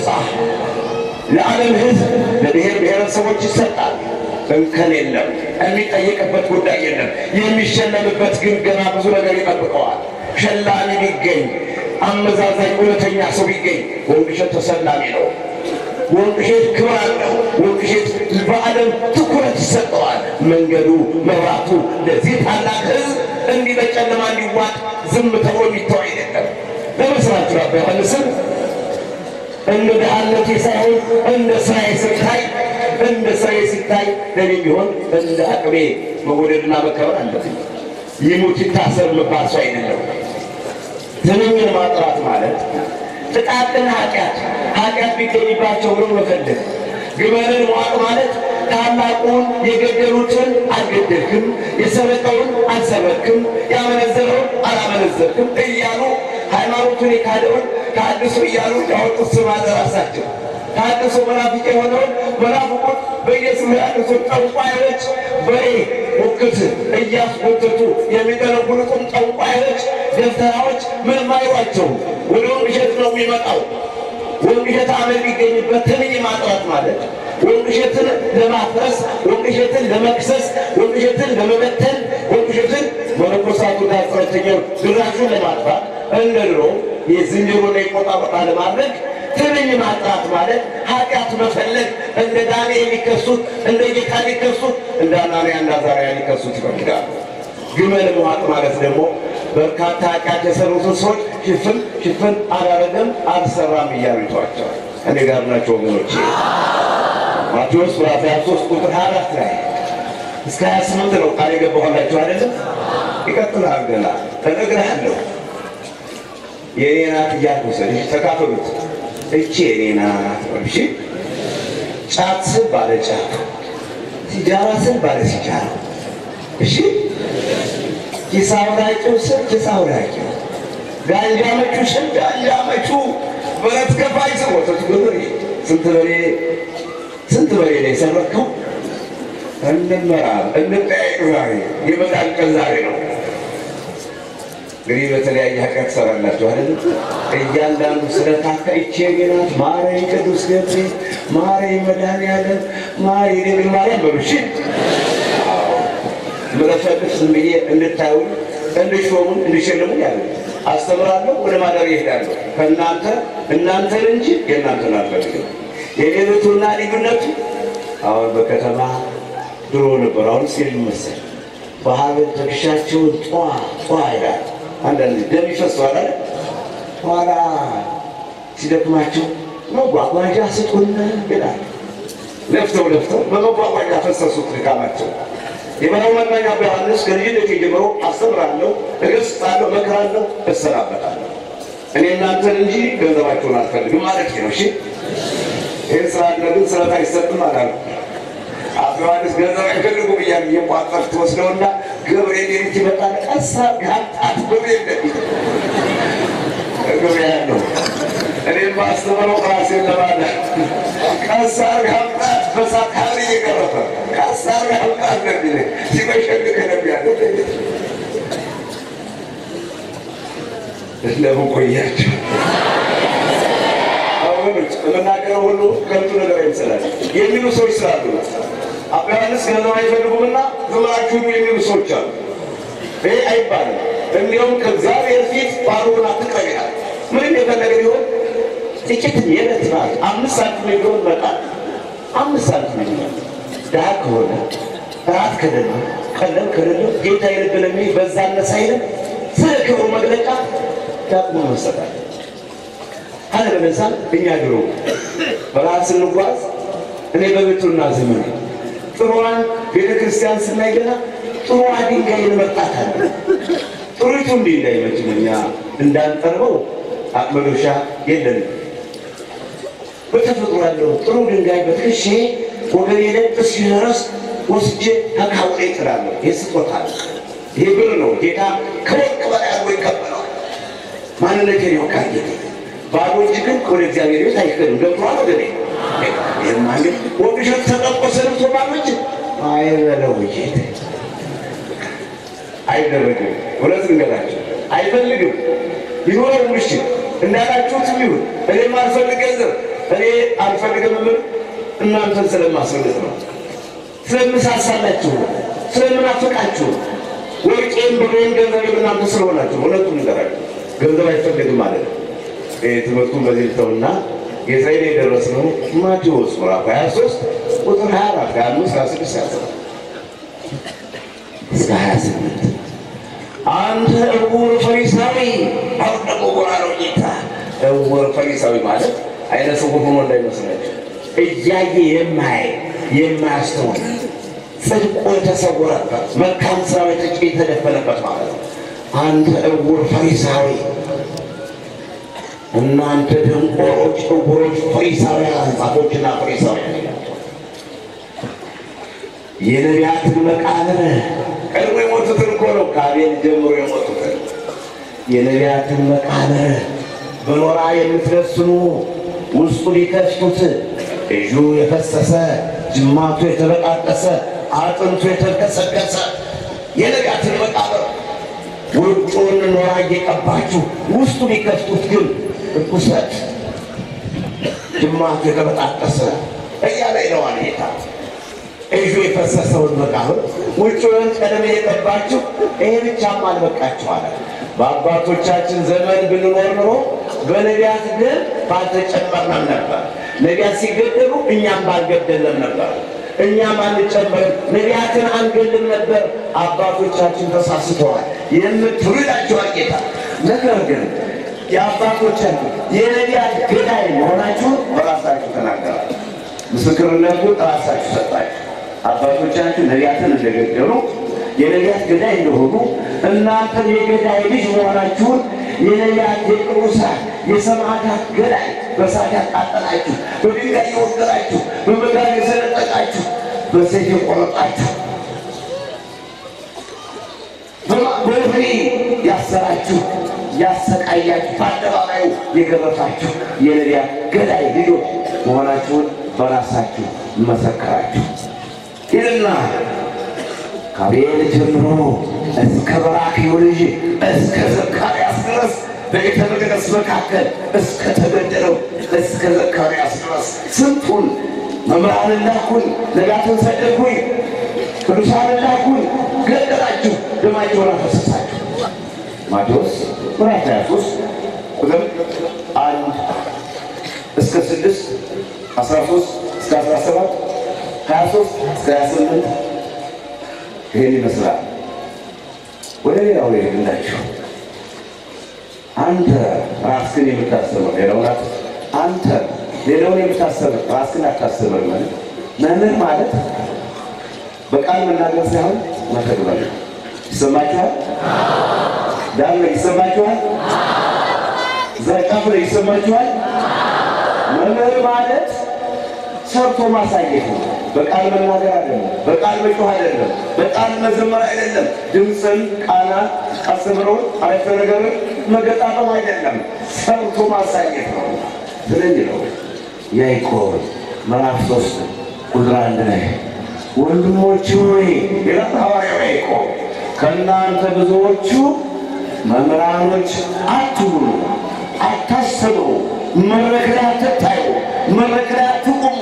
A: ለዓለም ሕዝብ ለብሔር ብሔረሰቦች ይሰጣል። እንከን የለም። የሚጠየቅበት ጉዳይ የለም። የሚሸለምበት ግን ገና ብዙ ነገር ይጠብቀዋል። ሸላሚ ቢገኝ አመዛዛኝ እውነተኛ ሰው ቢገኝ ወንቅሸት ተሰላሚ ነው። ወንቅሸት ክብር አለው። ወንቅሸት በዓለም ትኩረት ይሰጠዋል። መንገዱ መብራቱ ለዚህ ታላቅ ሕዝብ እንዲህ በጨለማ እንዲዋጥ ዝም ተብሎ የሚተው አይደለም። ለመስራት አባ ዮሐንስም እንደ ድሃነቴ ሳይሆን እንደ ስራዬ ሲታይ እንደ ስራዬ ሲታይ ለኔ ቢሆን እንደ አቅሜ መወደድና መከበር አለብኝ። ይሙት ይታሰር መባል ሰው አይደለም። ትንኝን ማጥራት ማለት ጥቃቅን ኃጢአት ኃጢአት ቢገኝባቸው ብሎ መፈለግ ግመልን ዋጥ ማለት ታላቁን የገደሉትን አልገደልክም፣ የሰረቀውን አልሰረክም፣ ያመነዘረውን አላመነዘርክም እያሉ ሃይማኖቱን የካደውን ታድሶ እያሉ ያወጡት ስም አደራሳቸው። ታድሶ መናፍቅ የሆነውን መናፍቁን በየስሙ ያሉትን ጠንቋዮች በሬ ሙክት እያስጎተቱ የሚጠነቁሉትን ጠንቋዮች፣ ደብተራዎች ምንም አይሏቸውም። ወደ ወንቅሸት ነው የሚመጣው። ወንቅሸት አመል ቢገኝበት ትንኝ ማጥራት ማለት ወንቅሸትን ለማፍረስ፣ ወንቅሸትን ለመክሰስ፣ ወንቅሸትን ለመበተን፣ ወንቅሸትን መነኮሳቱ ጋር ጸረተኛው ድራሹን ለማጥፋት እንደ ድሮ የዝንጀሮና የቆጣ ቆጣ ለማድረግ ትንኝ ማጥራት ማለት ኃጢአት መፈለግ እንደ ዳንኤል ሊከሱት እንደ ጌታ ሊከሱት እንደ አናንያ እና አዛርያ ሊከሱት ይፈልጋሉ። ግመል መዋጥ ማለት ደግሞ በርካታ ኃጢአት የሰሩትን ሰዎች ሽፍን ሽፍን አላረገም አልሰራም እያሉ ይተዋቸዋል። እኔ ጋር ናቸው ወገኖች። ማቴዎስ ምዕራፍ 23 ቁጥር 24 ላይ እስከ 28 ነው ቃል የገባኋላችሁ አይደለም። ይቀጥላል ገና እነግርሃለሁ የእኔ ናት እያልኩ ሰልሽ ተካፈሉት። እቺ የእኔ ናት እሺ። ጫት ስል ባለ ጫት፣ ሲጃራ ስል ባለ ሲጃራ እሺ። ኪስ አውራቂው ስል ኪስ አውራቂው፣ ጋንጃ መቹ ስል ጋንጃ መቹ፣ ብረት ከፋይ ስል ወተቱ ገበሬ። ስንት በሬ ስንት በሬ ነው የሰረከው? እንመራ እንጠያየቅ። ዛሬ የመዳን ቀን ዛሬ ነው። እንግዲህ በተለያየ ኃጢአት ትሰራላችሁ አይደል? እያንዳንዱ ስለታካ ይቼ ናት ማረኝ ቅዱስ ገብርኤል ማረኝ መድኃኒዓለም ማረኝ ድንግል ማርያም በሉ እሺ። ምረፈልፍ ዝም ብዬ እንድታዩን እንድሾሙን እንድሸልሙን ያለ አስተምራለሁ። ወደ ማደር ይሄዳለሁ። ከእናንተ እናንተን እንጂ የእናንተን አልፈልግም። የሌሎቱና ልዩነቱ አሁን በከተማ ድሮ ነበር፣ አሁን ሲል መሰል በሀብል ትከሻቸውን ጧ ጧ ይላል። አንዳንድ ደም ይፈሰዋል አለ። ኋላ ሲደክማቸው መጓጓዣ ስጡን ይላል። ለፍተው ለፍተው በመጓጓዣ ፈሰሱት ድካማቸው። የበላው መናኛ ዮሐንስ ከልጅነት ጀምሮ አስተምራለሁ፣ እገስጻለሁ፣ እመክራለሁ፣ እሰናበታለሁ። እኔ እናንተን እንጂ ገንዘባቸውን አልፈልግም ማለት ነው። እሺ ይህን ስራ ግን ስለት አይሰጥም አላሉ። አቶ ዮሐንስ ገንዘብ አይፈልጉም እያሉ እየቋጠር ትወስደውና ገብርኤል የት ይመጣል? ቀሳ ጋጣት ገብርኤል እንደሚል ገብርኤል ያለው እኔም ማስተምረው ራሴን ለማለ ቀሳ ጋጣት በሳት ሀብር እየገረፈ ቀሳ ጋጣት እንደሚል ሲመሸግግ ነቢያለ እንደምን ቆያቸው ወገኖች የምናገረው ሁሉ ከንቱ ነገር አይመስላል የሚሉ ሰዎች ስላሉ አባ ዮሐንስ ገንዘብ አይፈልጉምና ዝም ብላችሁ ሂዱ የሚሉ ሰዎች አሉ። ይሄ አይባልም። እንዲሁም ከእግዚአብሔር ፊት ባዶውን አትቅረብ ይላል። ምንም የፈለገ ቢሆን ጥቂት የዕለት ናት። አምስት ሳንቲም ቢሆን መጣል አምስት ሳንቲም ቢሆን ድሀ ከሆነ ራት ከደለ ቀለም ከሌለው ጌታ የነገረኝ በዛ አነሳ አይልም። ስለ ክብሩ መግለጫ ዳቅሞ መሰጣል አለበለዚያ እኛ ድሮ በረሃ ስንጓዝ እኔ በቤቱና ዘመን ጥሩዋን ቤተ ክርስቲያን ስናይ ገና ጥሩዋ ድንጋይ እንመርጣታለን። ጥሩቱ እንዲህ እንዳይመችም እኛ እንዳንጠርበው አቅመዶሻ የለንም። በተፈጥሮ ያለው ጥሩ ድንጋይ በትከሼ ወገኔ ላይ እስኪደርስ ወስጄ ተካውሬ እጥላለሁ። ይህ ስጦታ ነው። ይሄ ብር ነው። ጌታ ከወርቅ በላይ አድርጎ ይቀበለዋል። ማንነቴን ይወቃል ጌታ። ባዶ እጅ ግን ወደ እግዚአብሔር ቤት አይከድም። ገብቶሃል ወገኔ? ይህማ ግን ወግሸት ተጠቆሰ ልብሶ ባዶ እጅ አይበለው ጌታ አይደረግም። እውነት ንገራቸው አይፈልግም። ይኖረው ምሽ እንዳላችሁትም ይሁን። እኔም አልፈልግ ገንዘብ እኔ አልፈልግም ምን እናንተን ስለማስፈልግ ነው፣ ስለምሳሳላችሁ ነው፣ ስለምናፍቃችሁ ነው። ወርቄም ብሬም ገንዘብ እናንተ ስለሆናችሁ እውነቱን ንገራችሁ ገንዘብ አይፈልግም ማለት ነው። ትምህርቱን በዚህ ልተውና የእስራኤል የደረስነው ማቴዎስ ምዕራፍ 23 ቁጥር 24 ከአምስት ከስድስት ያሰራል እስከ 28 አንተ እውር ፈሪሳዊ አሁን ደግሞ ጎራ ነው ጌታ። እውር ፈሪሳዊ ማለት አይነ ስውር ሆኖ እንዳይመስላችሁ እያየ የማይ የማያስተውል ጽድቁ የተሰወረበት መልካም ስራ የተደፈነበት ማለት ነው። አንተ እውር ፈሪሳዊ፣ እናንተ ደንቆሮች፣ እውሮች ፈሪሳውያን፣ ጻፎችና ፈሪሳውያን ይላቸው የነቢያትን መቃብር ቀድሞ የሞቱትን እኮ ነው። ከአቤል ጀምሮ የሞቱትን የነቢያትን መቃብር በኖራ የምትለስኑ ውስጡ ሊከፍቱት እጁ የፈሰሰ ጅማቱ የተበጣጠሰ አጥንቱ የተከሰከሰ የነቢያትን መቃብር ውጩን ኖራ እየቀባችሁ ውስጡ ሊከፍቱት ግን እኩሰት ጅማቱ የተበጣጠሰ እያለ ይለዋል ጌታ። እጁ የፈሰሰውን መቃብር ውጭውን ቀለም የቀባችሁ ይሄ ብቻም አልበቃችሁ አለ። በአባቶቻችን ዘመን ብንኖር ኖሮ በነቢያት ግን ባልተጨመርንም ነበር። ነቢያት ሲገደሉ እኛም ባልገደለም ነበር። እኛም አንጨመርም፣ ነቢያትን አንገልም ነበር። አባቶቻችን ተሳስተዋል የምትሉ ይላቸዋል ጌታ። ነገር ግን የአባቶቻችን የነቢያት ገዳይ መሆናችሁን በራሳችሁ ተናገራል። ምስክርነቱ ራሳችሁ ሰጣችሁ። አባቶቻችሁ ነቢያትን እንደገደሉ የነቢያት ገዳይ እንደሆኑ እናንተም የገዳይ ልጅ መሆናችሁን የነቢያት የቅዱሳን የሰማዕታት ገዳይ በእሳት ያቃጠላችሁ፣ በድንጋይ የወገራችሁ፣ በመጋዝ የሰነጠቃችሁ፣ በሰይፍ የቆረጣችሁ፣ በወህኒ ያሰራችሁ፣ ያሰቃያችሁ፣ በአደባባዩ የገረፋችሁ የነቢያት ገዳይ ልጆች መሆናችሁን በራሳችሁ መሰከራችሁ ይልና ከአቤል ጀምሮ እስከ በራክዩ ልጅ እስከ ዘካርያስ ድረስ በቤተ መቅደስ መካከል እስከ ተገደለው እስከ ዘካርያስ ድረስ ስንቱን መምህራንን ላኩኝ፣ ነቢያትን ሰደድኩኝ፣ ቅዱሳንን ላኩኝ፣ ገደላችሁ፣ ደማቸውን አፈሰሳችሁ። ማቴዎስ ምዕራፍ 23 ቁጥር አንድ እስከ ስድስት አስራ ሶስት እስከ አስራ ሰባት ሀያ ሶስት እስከ ሀያ ስምንት ይህን ይመስላል። ወደ ሌላው ይሄድላችሁ። አንተ ራስህን የምታስተምር ሌላውን አንተ ሌላውን የምታስተምር ራስህን አታስተምር ማለት መምህር ማለት በቃል መናገር ሳይሆን መተግበር ነው። ይሰማችኋል? ዳር ይሰማችኋል? ዘርቃፍ ላይ ይሰማችኋል? መምህር ማለት ሰርቶ ማሳየት ነው። በቃል መናገር አይደለም። በቃል መጮህ አይደለም። በቃል መዘመር አይደለም። ድምፅን፣ ቃና፣ አስተምሮን፣ አረፍተ ነገርን መገጣጠም አይደለም። ሰርቶ ማሳየት ነው። ስለዚህ ነው ያዕቆብ ምዕራፍ ሶስት ቁጥር አንድ ላይ ወንድሞች ሆይ ይላል ሐዋርያው ያዕቆብ ከእናንተ ብዙዎቹ መምህራኖች አትሁኑ፣ አታስተምሩ፣ መድረክ ላይ አትታዩ፣ መድረክ ላይ አትቁሙ።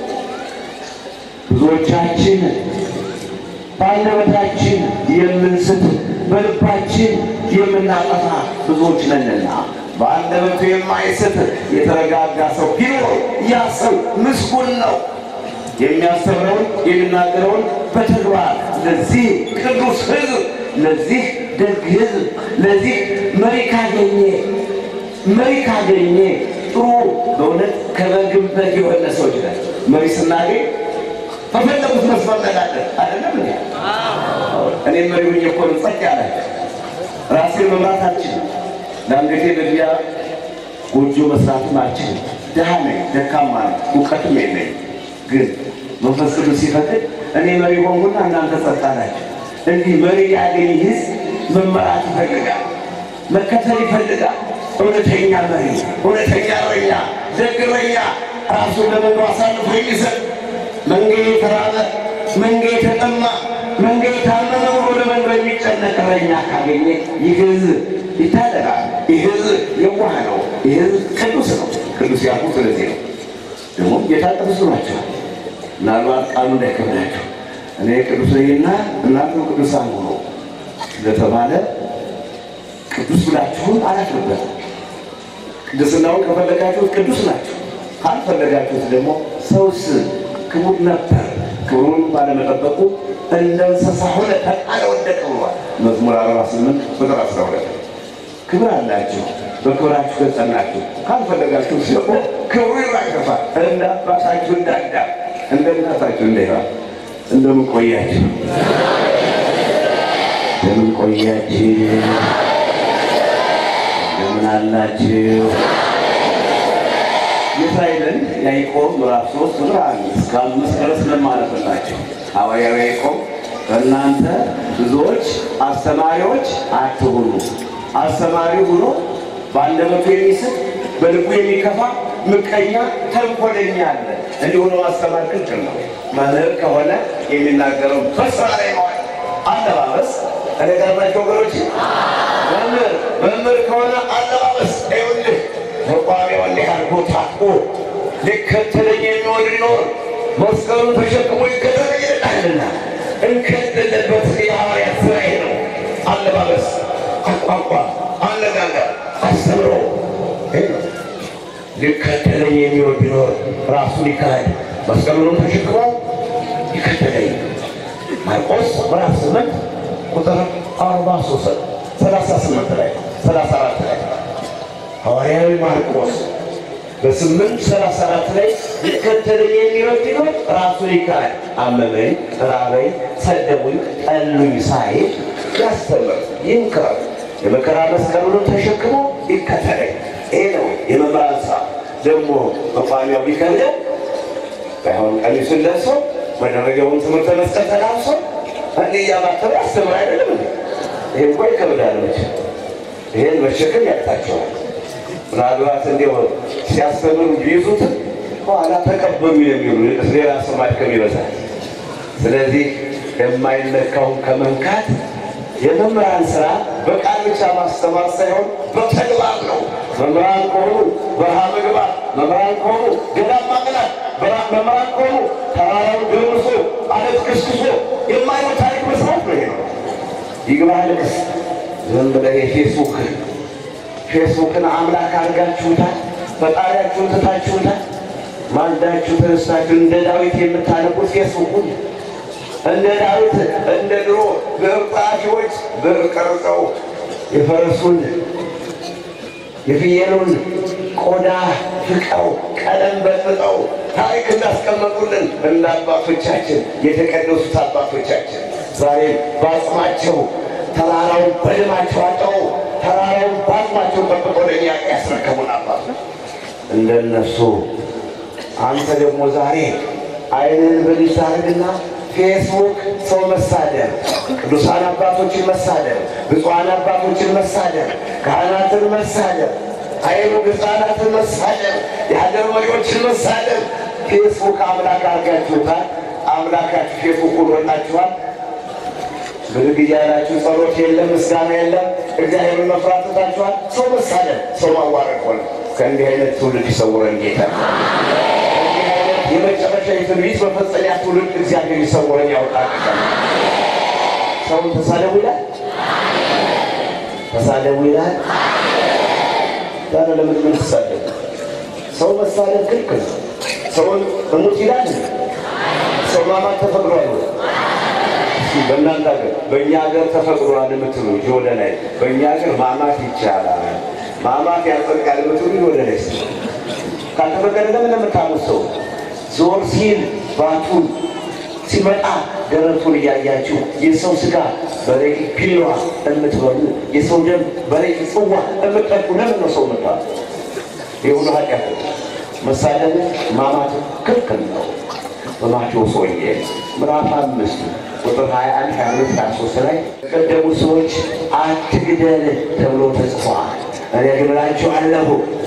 A: ብዙዎቻችን በአንደበታችን የምንስት በልባችን የምናጠፋ ብዙዎች ነንና በአንደበቱ የማይስት የተረጋጋ ሰው ቢኖር ያ ሰው ምስጉን ነው። የሚያስተምረውን የሚናገረውን በተግባር ለዚህ ቅዱስ ሕዝብ ለዚህ ደግ ሕዝብ ለዚህ መሪ ካገኘ መሪ ካገኘ ጥሩ በእውነት ከበግም በግ የሆነ ሰዎች ነን። መሪ ስናገኝ በፈለጉት መስመር ነዳለን አይደለም እንዴ? እኔ መሪ ሆኜ እኮ ነው ጸጥ ያለ ራሴን መምራት አልችልም። ለአንገቴ መግቢያ ጎጆ መስራትም አልችልም። ድሃ ነኝ፣ ደካማ ነኝ፣ እውቀትም የለኝ። ግን መንፈስ ቅዱስ ሲፈቅድ እኔ መሪ ሆንኩና እናንተ ጸጥ አላችሁ። እንዲህ መሪ ያገኝ ህዝብ መመራት ይፈልጋል፣ መከተል ይፈልጋል። እውነተኛ መሪ፣ እውነተኛ እረኛ፣ ደግ እረኛ ራሱን ለመንጋ አሳልፎ የሚሰጥ መንገድ የተራበ መንገድ የተጠማ መንገድ የታመመ ብሎ ለመንጋ የሚጨነቅ እረኛ ካገኘ ይህ ህዝብ ይታደጋል። ይህ ህዝብ የዋህ ነው። ይህ ህዝብ ቅዱስ ነው። ቅዱስ ያልኩ ስለዚህ ነው። ደግሞ ጌታ ቅዱስ ናቸው። ምናልባት ቃሉ እንዳይከብዳቸው እኔ ቅዱስ ነኝና እናንተም ቅዱሳን ሆኖ ስለተባለ ቅዱስ ብላችሁን አላፍርበትም። ቅድስናውን ከፈለጋችሁት ቅዱስ ናቸው፣ ካልፈለጋችሁት ደግሞ ሰውስ ክቡር ነበር፣ ክብሩን ባለመጠበቁ እንደ እንስሳ ሆነ ተጣለ፣ ወደቀ ብሏል መዝሙር 48 ቁጥር 12 ክብር አላችሁ፣ በክብራችሁ ገጸናችሁ፣ ካልፈለጋችሁ ደግሞ ክብሩ ይራገፋል። እንደ አባታችሁ እንዳዳ እንደ እናታችሁ እንደይባ እንደምን ቆያችሁ? እንደምን ቆያችሁ? እንደምን አላችሁ? የእስራኤልን ያዕቆብ ምዕራፍ ሶስት ቁጥር አንድ እስከ አምስት ድረስ ለማለፍላቸው ሐዋርያው ያዕቆብ በእናንተ ብዙዎች አስተማሪዎች አትሁኑ። አስተማሪ ሆኖ በአንደበቱ የሚስት በልቡ የሚከፋ ምቀኛ፣ ተንኮለኛ አለ። እንዲሁ ሆኖ ማስተማር ክልክል ነው። መምህር ከሆነ የሚናገረው በስራ ላይ መዋል አለባበስ እኔ ቀርባቸው ወገኖች መምህር መምህር ከሆነ አለባበስ ይኸውልህ ተቋሚው እንዲህ አድርጎ ታጥቆ ሊከተለኝ የሚወድ ሊኖር መስቀሉን ተሸክሞ ሊከተለኝ ይልቃልና እንከለለበት የሐዋርያት ስራ ይሄ ነው። አለባበስ፣ አቋቋም፣ አነጋገር፣ አስተምሮ ይሄ ነው። ሊከተለኝ የሚወድ ቢኖር ራሱን ይካድ መስቀሉንም ተሸክሞ ይከተለኝ። ማርቆስ ምዕራፍ ስምንት ቁጥር አርባ ሶስት ሰላሳ ስምንት ላይ ሰላሳ አራት ላይ ሐዋርያዊ ማርቆስ በስምንት ሰላሳ አራት ላይ ሊከተለኝ የሚወድ ቢኖር ራሱን ይካድ፣ አመመኝ፣ ራበኝ፣ ሰደቡኝ፣ ጠሉኝ ሳይል ያስተምር፣ ይምከር፣ የመከራ መስቀሉንም ተሸክሞ ይከተለኝ። ይሄ ነው የመምህራን ስራ። ደግሞ መቋሚያው ቢከብደው ባይሆን ቀሚሱን ለብሶ መደረጊያውን ትምህርተ መስቀል ተላብሶ እንዲህ እያማተበ ያስተምር አይደለም እንዴ? ይሄ እኮ ይከብዳል። መቼ ይሄን መሸከም ያቅታቸዋል። ምናልባት እንዲሁ ሲያስተምሩ ቢይዙትም በኋላ ተቀበሉ የሚሉ ሌላ ሰው ማድከም ይበዛል። ስለዚህ የማይነካውን ከመንካት የመምህራን ስራ በቃል ብቻ ማስተማር ሳይሆን በተግባር ነው። መምህራን ከሆኑ በረሃ መግባት፣ መምህራን ከሆኑ ገዳም ማቅናት፣ መምህራን ከሆኑ ተራራውን ገርምሶ አለት ክስክሶ የማይሆን ታሪክ መስራት ነው። ይሄ ነው ይግባህ ልቅስ ዝም ብለህ የፌስቡክ ፌስቡክን አምላክ አድርጋችሁታል። ፈጣሪያችሁን ትታችሁታል። ማልዳችሁ ተነስታችሁ እንደ ዳዊት የምታነቡት ፌስቡኩን እንደ ዳዊት እንደ ድሮ ብዕር ጸሐፊዎች ብዕር ቀርጸው የፈረሱን የፍየሉን ቆዳ ፍቀው ቀለም በጥጠው ታሪክ እንዳስቀመጡልን እንደ አባቶቻችን የተቀደሱት አባቶቻችን ዛሬም በአጽማቸው ተራራውን በደማቸው አጠው ተራራውን በአጽማቸው ጠብቆ ለእኛ ያስረከቡን አባት እንደነሱ አንተ ደግሞ ዛሬ አይንን ብልጭ አድርግና ፌስቡክ ሰው መሳደብ፣ ቅዱሳን አባቶችን መሳደብ፣ ብፁዓን አባቶችን መሳደብ፣ ካህናትን መሳደብ፣ አይኑ ሕፃናትን መሳደብ፣ የሀገር መሪዎችን መሳደብ። ፌስቡክ አምላክ አድርጋችሁታል። አምላካችሁ ፌስቡክ ሆኖላችኋል። ብድግ እያላችሁ ጸሎት የለም፣ ምስጋና የለም፣ እግዚአብሔርን መፍራት ትታችኋል። ሰው መሳደብ፣ ሰው ማዋረድ ሆነ። ከእንዲህ አይነት ትውልድ ይሰውረን ጌታ። የመጨረሻ የትንቢት መፈጸሚያ ትውልድ እግዚአብሔር ይሰውረን ያውጣል። ሰውን ተሳደቡ ይላል፣ ተሳደቡ ይላል። ዛሬ ለምን ምን ተሳደቡ? ሰው መሳደብ ክልክል ነው። ሰውን እሙት ይላል። ሰው ማማት ተፈቅዶ አይሆንም። እስኪ በእናንተ ሀገር በእኛ ሀገር ተፈቅዷል የምትሉ እጅ ወደ ላይ በእኛ ሀገር ማማት ይቻላል ማማት ያጸድቃል የምትሉ እጅ ወደ ላይ እስኪ ካልተፈቀደ ለምን የምታሙት ሰው ዞር ሲል ባቱን ሲመጣ ደረቱን እያያችሁ የሰው ስጋ በረቂ ፒሏ የምትበሉ የሰው ደም በረቂ ጽዋ የምትጠጡ ለምን ነው ሰው መጣ? የሁሉ ኃጢአት መሳደብ ማማት ክልክል ነው። በማቴዎስ ወንጌል ምዕራፍ አምስት ቁጥር 21 22 23 ላይ ቀደሙ ሰዎች አትግደል ተብሎ ተጽፏል። እኔ ግን እላችኋለሁ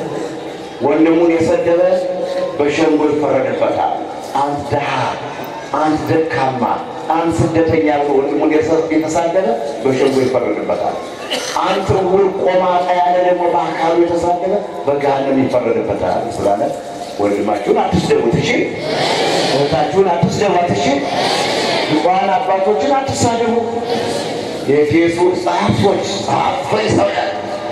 A: ወንድሙን የሰደበ በሸንጎ ይፈረድበታል። አንተ ድሃ፣ አንተ ደካማ፣ አንተ ስደተኛ ብሎ ወንድሙን የተሳደበ በሸንጎ ይፈረድበታል። አንተ ዕውር ቆማጣ ያለ ደግሞ በአካሉ የተሳደበ በገሃነም ይፈረድበታል ስላለ ወንድማችሁን አትስደቡት፣ እሺ? እህታችሁን አትስደቧት፣ እሺ? ብፁዓን አባቶችን አትሳደቡ። የኤፌሶን ጸሐፍቶች ፈሪሳውያን፣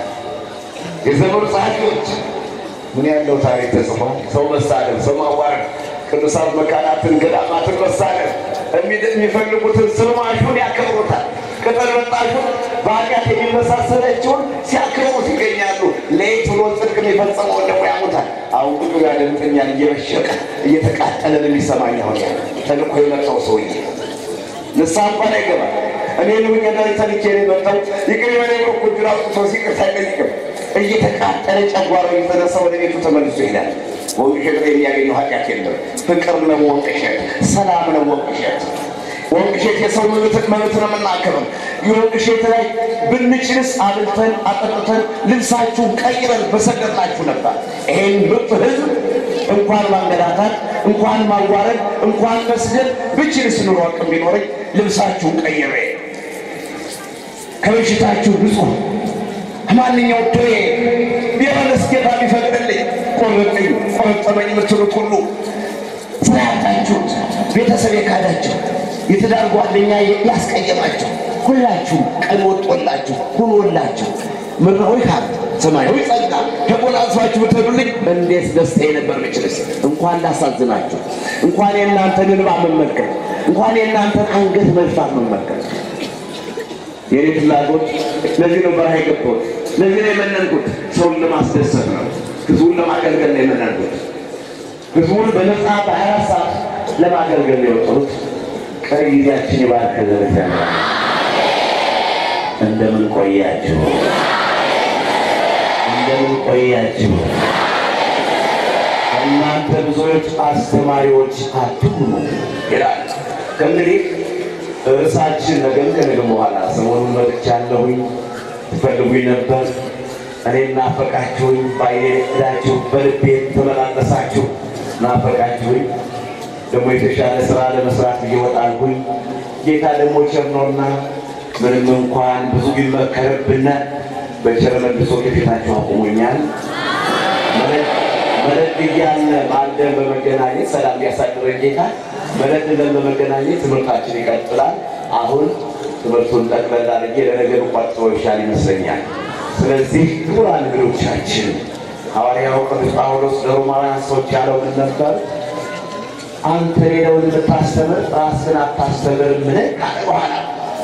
A: የዘመኑ ጸሐፊዎች ምን ያለው ታሪክ ተጽፏል? ሰው መሳደብ፣ ሰው ማዋረድ፣ ቅዱሳት መካናትን ገዳማትን መሳደብ፣ የሚፈልጉትን ስልማሹን ያከብሩታል። ቅጠል በጣሹን በኃጢአት የሚመሳሰለችውን ሲያከብሩት ይገኛሉ። ለየት ብሎ ጽድቅ የሚፈጸመውን ደግሞ ያሙታል። አሁን ቁጡ ያደምጠኛል እየበሸቀ እየተቃጠለ ነው የሚሰማኝ። አሁን ያ ተልኮ የመጣው ሰውዬ ንስሐ እንኳን አይገባል። እኔ ልሁኝ ዳ ተልኬ ነው የመጣው ይቅር የበለ ብሎ እኮ እጁን አውጥቶ ሲቅርታ አይጠይቅም። እየተቃጠለ ጨጓራው እየተነሳ ወደ ቤቱ ተመልሶ ይሄዳል። ወንቅሸት ላይ የሚያገኘው ኃጢአት የለም። ፍቅር ነው ወንቅሸት፣ ሰላም ነው ወንቅሸት። ወንቅሸት የሰው መብት መብት ነው የምናከብር። የወንቅሸት ላይ ብንችልስ አብልተን አጠጥተን ልብሳችሁን ቀይረን በሰደድናችሁ ነበር። ይሄን ምርጥ ህዝብ እንኳን ማንገላታት፣ እንኳን ማዋረድ፣ እንኳን መስደድ ብችልስ ኑሮ አቅም ቢኖረኝ ልብሳችሁን ቀይሬ ከበሽታችሁ ንጹህ ማንኛው ደዌ ቢሆንስ ጌታ ቢፈቅድልኝ ቆረጠኝ ቆረጠመኝ የምትሉት ሁሉ ስላያታችሁት ቤተሰብ የካዳችሁ የትዳር ጓደኛ ያስቀየማችሁ ሁላችሁም ቀን ወጦላችሁ ሁኖላችሁ ምድራዊ ሀብት ሰማያዊ ጸጋ ተጎናጽፋችሁ ብትሄዱልኝ እንዴት ደስታዬ ነበር ብችልስ። እንኳን ላሳዝናችሁ፣ እንኳን የእናንተን እንባ መመልከት፣ እንኳን የእናንተን አንገት መድፋት መመልከት የኔ ፍላጎት ለዚህ ነው በረሃ የገባሁት። ለዚህ ነው የመነንኩት። ሰውን ለማስደሰት ነው። ህዝቡን ለማገልገል ነው የመነንኩት። ህዝቡን በነፃ በሀያ አራት ሰዓት ለማገልገል ነው የወጡት። ቀሪ ጊዜያችን የባርከ ዘረት ያለ እንደምን ቆያችሁ? እንደምን ቆያችሁ? እናንተ ብዙዎች አስተማሪዎች አትሁኑ ይላል። ከእንግዲህ ርዕሳችን ነገም ከነገ በኋላ ሰሞኑን መጥቻለሁኝ። ትፈልጉኝ ነበር፣ እኔ ናፈቃችሁኝ። በዓይኔ እዳችሁ በልቤ ተመላለሳችሁ፣ ናፈቃችሁኝ። ደግሞ የተሻለ ስራ ለመስራት እየወጣልኩኝ ጌታ ደግሞ ቸር ነውና ምንም እንኳን ብዙ ቢመከርብን በቸር መልሶ ከፊታችሁ አቁሞኛል። መለድ እያለ ማልደን በመገናኘት ሰላም ቢያሳድረን ጌታ መለድ ለን በመገናኘት ትምህርታችን ይቀጥላል። አሁን ትምህርቱን ጠቅለል አድርጌ ለነገሩ ቋጥሮ ይሻል ይመስለኛል። ስለዚህ ክቡራን እንግዶቻችን ሐዋርያው ቅዱስ ጳውሎስ ለሮማውያን ሰዎች ያለው ምን ነበር? አንተ ሌላውን የምታስተምር ራስህን አታስተምርምን? ካለ በኋላ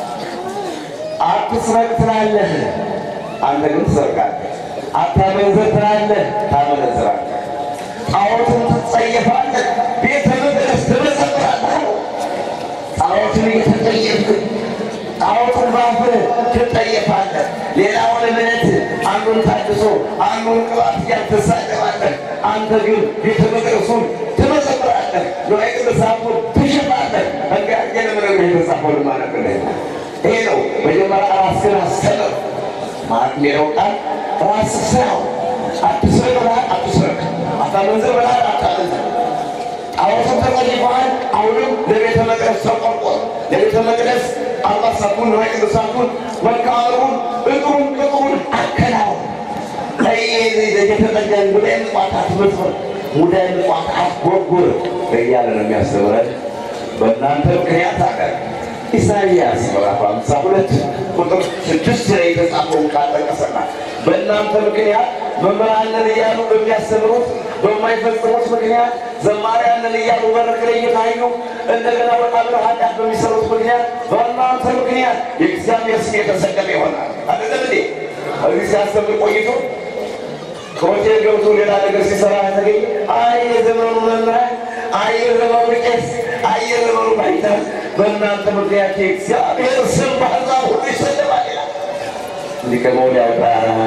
A: አትስረቅ ትላለህ፣ አንተ ግን ትሰርቃለህ። አታመንዝር ትላለህ፣ ታመነዝራለህ። ጣዖትን ትጸየፋለህ፣ ቤተ መቅደስ ትመሰክራለህ። ጣዖትን እየተጠየፍክ ጣዖትን ባፍህ ትጠየፋለህ። ሌላውን እምነት አንዱን ታድሶ አንዱን ቅባት እያልክ ትሳደባለህ። አንተ ግን ቤተ መቅደሱን ትመሰክራለህ። ንዋየ ቅድሳቱን ትሽጣለህ። እንዲያርጌ ለምነግርህ የተጻፈው ማለት ነው። ይሄ ነው መጀመሪያ ራስህን አስተምር ማለት ሌላው ቃል ራስህ ስራው አትስረቅ ብለሃል፣ አትስረቅ። አታመንዝር ብለሃል፣ አታመንዝር። ጣዖትን ተጸይፈሃል። አሁንም ለቤተ መቅደስ ተቆርቆር። ለቤተ መቅደስ አልባሳቱን ንዋየ ቅድሳቱን መቃብሩን እጥሩን ቅጥሩን አከናውን። የተጠቀን ሙዳይ ምጽዋት አትመጽር፣ ሙዳይ ምጽዋት አትጎርጉር እያለ ነው የሚያስተምረን። በእናንተ ምክንያት አለ ኢሳይያስ ምዕራፍ ሃምሳ ሁለት ቁጥር ስድስት ላይ የተጻፈውን ቃል ጠቀሰና በእናንተ ምክንያት መምህራንን እያሉ በሚያስተምሩት በማይፈጽሙት ምክንያት ዘማሪያንን እያሉ መድረክ ላይ እየታዩ እንደገና ወጣ ብለው ኃጢአት በሚሰሩት ምክንያት በእናንተ ምክንያት የእግዚአብሔር ስም የተሰቀለ ይሆናል። አይደለም እንዴ? እዚህ ሲያስተምር ቆይቶ ከሆቴል ገብቶ ሌላ ነገር ሲሰራ ተገኘ። አይ የዘመኑ መምህራን፣ አይ የዘመኑ ቄስ፣ አይ የዘመኑ ባይታን በእናንተ ምክንያት የእግዚአብሔር ስም በአሕዛብ ሁሉ ይሰደባል ይላል። እንዲህ ከመሆን ያውጣ።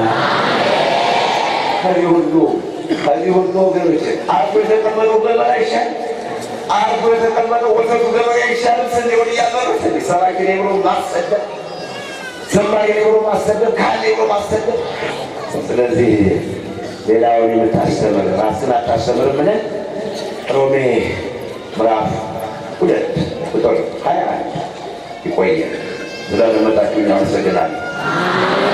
A: ከዚህ ሁሉ ከዚህ ሁሉ ወገኖች አርፎ የተቀመጠው ገበሬ አይሻል? አርፎ የተቀመጠው ወተቱ ገበሬ አይሻልም? ስንዴውን እያመሩት እንዲህ ሰባኪ ነኝ ብሎ ማሰደብ፣ ዘማሪ ነኝ ብሎ ማሰደብ፣ ካህን ነኝ ብሎ ማሰደብ። ስለዚህ ሌላውን የምታስተምር ራስን አታስተምርም ብለን ሮሜ ምዕራፍ ሁለት ቁጥር ሀያ አንድ ይቆያል። ስለመጣችሁ እኛ አመሰግናለሁ።